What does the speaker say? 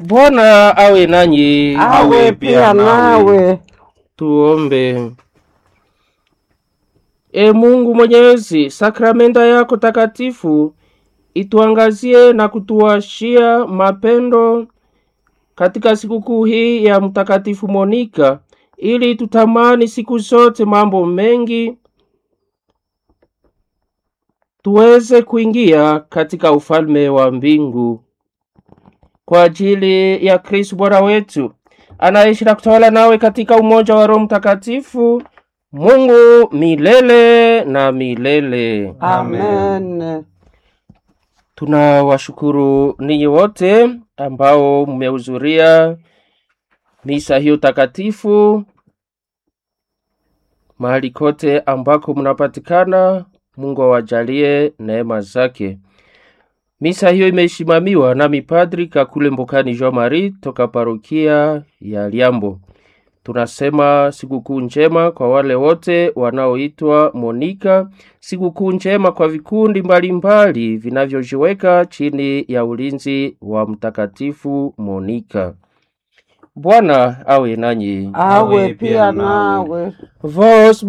Bwana awe nanyi. awe pia nawe. Tuombe. E Mungu Mwenyezi, sakramenta yako takatifu ituangazie na kutuashia mapendo katika sikukuu hii ya Mtakatifu Monika, ili tutamani siku zote mambo mengi, tuweze kuingia katika ufalme wa mbingu kwa ajili ya Kristo Bwana wetu anaishi na kutawala nawe katika umoja wa Roho Mtakatifu, Mungu milele na milele. Amen. Tunawashukuru ninyi wote ambao mmehudhuria misa hiyo takatifu mahali kote ambako mnapatikana. Mungu awajalie neema zake. Misa hiyo imesimamiwa na mipadri Kakule Mbokani Jean Marie toka parokia ya Liambo. Tunasema sikukuu njema kwa wale wote wanaoitwa Monika, sikukuu njema kwa vikundi mbalimbali vinavyojiweka chini ya ulinzi wa Mtakatifu Monika. Bwana awe nanyi. Awe pia nawe. Vos